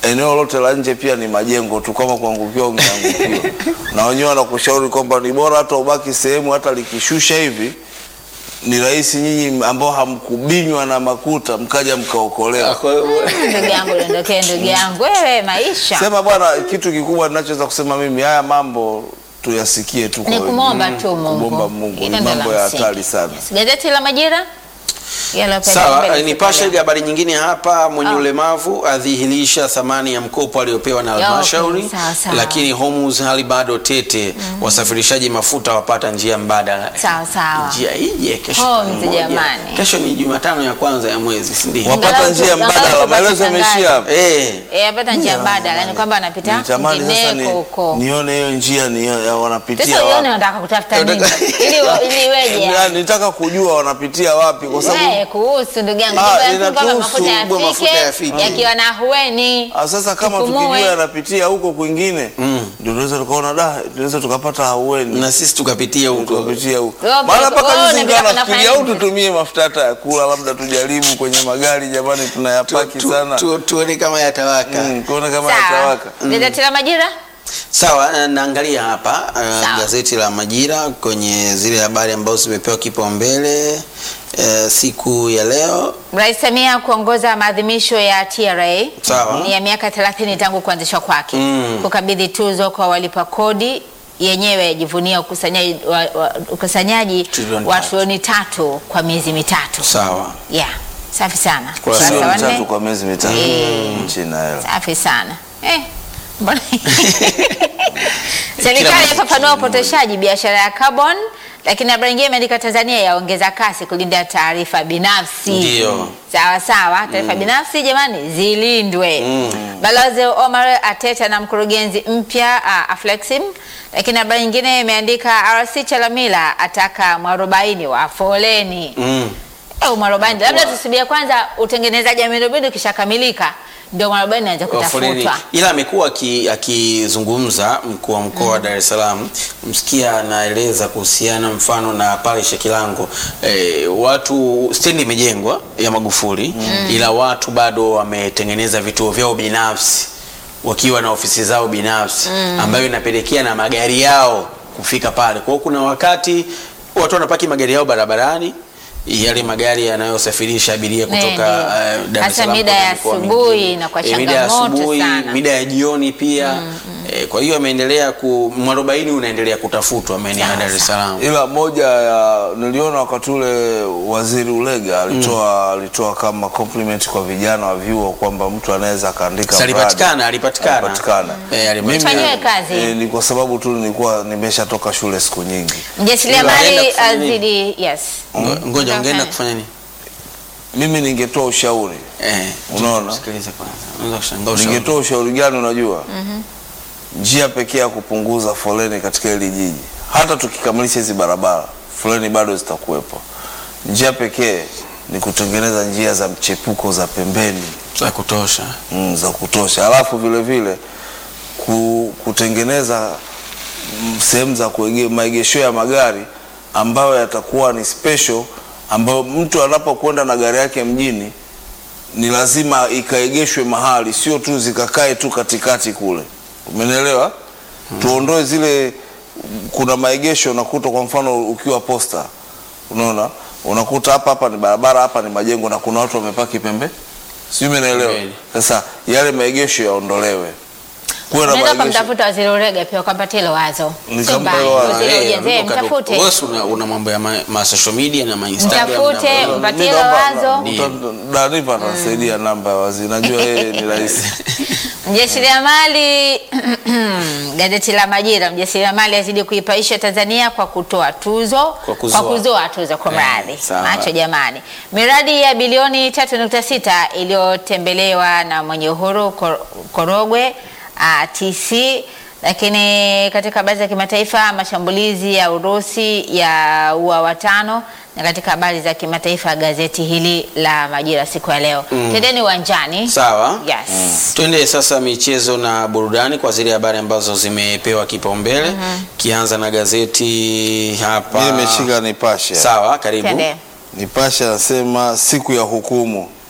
eneo lote la nje pia ni majengo tu, kama kuangukiwa ungeangukiwa. na wenyewe wanakushauri kwamba ni bora hata ubaki sehemu, hata likishusha hivi ni rahisi nyinyi ambao hamkubinywa na makuta mkaja mkaokolewa. Kwa hiyo- ndugu yangu dondokee ndugu yangu wewe maisha Sema bwana, kitu kikubwa ninachoweza kusema mimi, haya mambo tuyasikie tu kwa ni kumwomba wengine. tu Mungu. kumwomba Mungu ni Hilo ndo mambo la ya msingi. hatari sana. Yes. Gazeti la Majira yaliyopewa Sawa, mbele eh, siku nipashe ya leo. habari nyingine hapa, mwenye Ah. ulemavu adhihirisha thamani ya mkopo aliopewa na okay, halmashauri, sawa, sawa. lakini Hormuz hali bado tete. Wasafirishaji mafuta wapata njia mbadala. Sawa, sawa. Njia ije kesho Hormuz, tarehe moja. jamani. Kesho ni Jumatano ya kwanza ya mwezi, si ndio? Wapata Angalau njia tu- mbadala, angalau maelezo tupate yameishia hapa. Eh, Eh, apata njia mbadala ni kwamba anapita Nitamani sasa ni, kwingineko huko. nione hiyo njia ni ya wanapitia Sasa uone wapi. unataka kutafuta nini Unataka- ili wa- ili iweje? Ya, Nitaka kujua wanapitia wapi kwa sababu Eh, kuhusu ndugu yangu Ah, Jambo la inatuhusu, kwamba mafuta bwana, mafuta yafike yafike. yakiwa na hueni Ah, sasa kama Tupumue. tukijua yanapitia huko kwingine ndio tunaweza tukaona da tunaweza tukapata haueni na sisi tukapitia huko. tukapitia huko Wewe maana pia- mpaka wewe juzi unapita nikawa kunafanya nafikiria au nini? tutumie mafuta hata ya kula labda tujaribu kwenye magari jamani tunayapaki Tu- sana tu- Tuone kama yatawaka. Mm, kuona kama sawa yatawaka gazeti la majira Sawa, eh, naangalia hapa eh, Sawa. gazeti la Majira kwenye zile habari ambazo zimepewa kipaumbele eh, siku ya leo. Rais Samia kuongoza maadhimisho ya TRA Sawa. ni ya miaka 30 tangu kuanzishwa kwake Mm. kukabidhi tuzo kwa walipa kodi yenyewe jivunia ukusanyaji wa, wa, ukusanyaji Trilioni wa tatu. trilioni tatu kwa miezi mitatu Sawa. yeah. safi sana Kwa Ukurasa sio wa mitatu nne. kwa miezi mitatu Eh. nchi na hela safi sana eh. mbona- Serikali mwezi yafafanua upotoshaji biashara ya carbon, lakini habari nyingine imeandika Tanzania yaongeza kasi kulinda taarifa binafsi. Ndio. Sawa sawa, taarifa binafsi jamani zilindwe. Balozi Omar Ateta na mkurugenzi mpya uh, Aflexim. Lakini habari nyingine imeandika RC Chalamila ataka mwarobaini wa foleni. Mm. Au mwarobaini, labda tusubie kwanza utengenezaji wa miundombinu ukishakamilika ndio mwarobaini anaweza Wa foleni. kutafutwa. Ila amekuwa aki- akizungumza mkuu wa mkoa wa Dar es Salaam, msikia anaeleza kuhusiana mfano na pale Shekilango e, watu stendi imejengwa ya Magufuli ila watu bado wametengeneza vituo vyao binafsi wakiwa na ofisi zao binafsi ambayo inapelekea na magari yao kufika pale. Kwa hiyo kuna wakati watu wanapaki magari yao barabarani yale magari yanayosafirisha abiria Ne, kutoka ndio. eh, Dar es Hasa Salaam mida kwenda ya mikoa asubuhi mingine. inakuwa Eh, mida ya changamoto asubuhi, sana. mida ya jioni pia eh, kwa hiyo ameendelea ku mwarobaini unaendelea kutafutwa maeneo ya Dar es Salaam. ila moja ya niliona wakati ule waziri Ulega alitoa alitoa kama compliment kwa vijana wa vyuo kwamba mtu anaweza akaandika Sasa mradi. alipatikana, alipatikana. Alipatikana. Eh, alipatikana. Mimi, Fanyiwe kazi. eh, ni kwa sababu tu nilikuwa nimeshatoka shule siku nyingi Mjasiriamali Unaenda kufanya nini? azidi yes. Ngo- Ngoja Unataka ungeenda kufanya? kufanya nini? mimi ningetoa ushauri Eh, Unaona? Sikiliza kwanza. Unaweza kushangaa ushauri. ningetoa ushauri gani unajua njia pekee ya kupunguza foleni katika hili jiji hata tukikamilisha hizi barabara foleni bado zitakuwepo njia pekee ni kutengeneza njia za mchepuko za pembeni za kutosha. mm, za kutosha alafu vile vile ku, kutengeneza mm, sehemu za kuege- maegesho ya magari ambayo yatakuwa ni special ambayo mtu anapokwenda na gari yake mjini ni lazima ikaegeshwe mahali sio tu zikakae tu katikati kule umenielewa tuondoe zile kuna maegesho unakuta kwa mfano ukiwa posta unaona unakuta hapa hapa ni barabara hapa ni majengo na kuna watu wamepaki pembe sijui umenielewa Kweli. sasa yale maegesho yaondolewe kuwe na Unaweza maegesho kumtafuta waziri Urega pia ukampatia hilo wazo. Nikampa Sio mbaya. hilo wazo. Waziri wa Eh, ujenzi, eh, unatoka- mtafute. wewe si una, una mambo ya ma, ma social media na ma Instagram Mtafute, na- mpatie Mi hilo naomba- wazo. Ndio. mta- Danipa atasaidia namba ya waziri najua yeye ni rahisi Mjasiriamali gazeti la Majira, mjasiriamali azidi kuipaisha Tanzania kwa kutoa tuzo Kwa kuzoa. kuzoa tuzo kwa Eh, mradhi sawa. macho jamani. Miradi ya bilioni 3.6 iliyotembelewa na mwenye uhuru Kor- Korogwe uh, TC lakini katika habari za kimataifa mashambulizi ya Urusi ya ua watano na katika habari za kimataifa gazeti hili la Majira siku ya leo. Tendeni uwanjani. Sawa. Yes. Twende sasa michezo na burudani kwa zile habari ambazo zimepewa kipaumbele. Kianza na gazeti hapa. mi nimeshika nipashe Sawa, karibu. Twende. nipashe anasema siku ya hukumu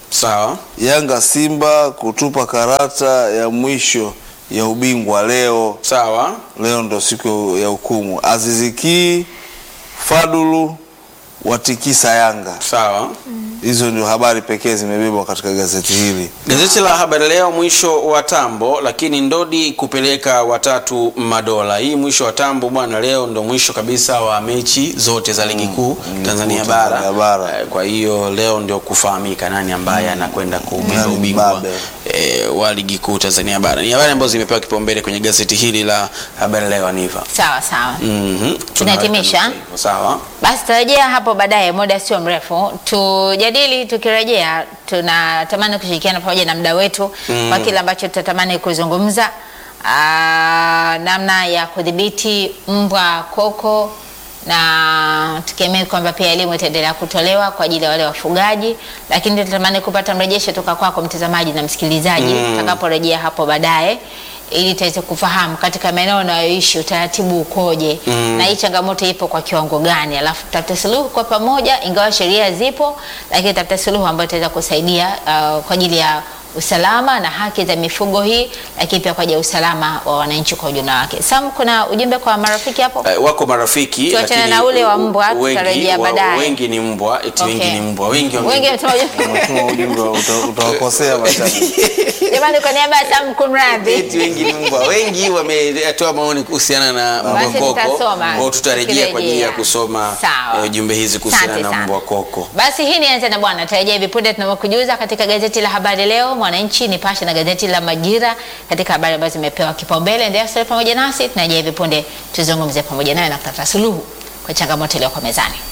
Sawa. Yanga Simba kutupa karata ya mwisho ya ubingwa leo. Sawa. Leo ndo siku ya hukumu. Aziziki Fadulu watikisa Yanga. Sawa. Hizo ndio habari pekee zimebebwa katika gazeti hili. Gazeti la Habari Leo, mwisho wa tambo, lakini Ndodi kupeleka watatu madola. Hii mwisho wa tambo bwana, leo ndo mwisho kabisa wa mechi zote za ligi kuu Tanzania kuu bara. Tanzania bara. Eh, Kwa hiyo leo ndio kufahamika nani ambaye anakwenda kuubeba Nani ubingwa mbabe. eh, wa ligi kuu Tanzania bara. Ni habari ambazo zimepewa kipaumbele kwenye gazeti hili la Habari Leo, Aniva. Sawa sawa. Mhm. Tunahitimisha? Tunaweka nukta hivyo. Sawa. Basi tutarejea hapo baadaye, muda sio mrefu, tujadili. Tukirejea tunatamani kushirikiana pamoja na mda wetu kwa kile ambacho tutatamani kuzungumza, Aa, namna ya kudhibiti mbwa koko, na tukiamini kwamba pia elimu itaendelea kutolewa kwa ajili ya wale wafugaji, lakini tunatamani kupata mrejesho toka kwako mtazamaji na msikilizaji tutakaporejea hapo baadaye ili tuweze kufahamu katika maeneo unayoishi utaratibu ukoje na hii changamoto ipo kwa kiwango gani, alafu tutafute suluhu kwa pamoja, ingawa sheria zipo, lakini tutafute suluhu ambayo itaweza kusaidia uh, kwa ajili ya usalama na haki za mifugo hii, lakini pia kwa ajili ya usalama wa wananchi kwa ujumla wake. Sam, kuna ujumbe kwa marafiki hapo? Eh, wako marafiki Tuachane lakini na ule wa mbwa, wengi- tutarejea wa- baadaye. Wengi ni mbwa, eti wengi Okay. ni mbwa, wengi wame- Wengi wametuma ujumbe. Umetuma ujumbe uta- utawakosea mashabiki. Jamani, kwa niaba ya Sam kumradhi. Eti wengi ni mbwa. Wengi wametoa maoni kuhusiana na mbwa Basi koko. tutasoma, Kwa tutarejea kwa ajili ya tukirejea. kusoma Sawa. eh, jumbe hizi kuhusiana Asante na sana. mbwa koko. Basi hii ni Anza na Bwana, tarejea hivi punde tunavyokujuza katika gazeti la Habari Leo, Mwananchi, Nipashe na gazeti la Majira katika habari ambazo zimepewa kipaumbele. Endelea kusalia pamoja nasi, tunarejea hivi punde tuzungumze pamoja nawe na kutafuta suluhu kwa changamoto iliyoko mezani.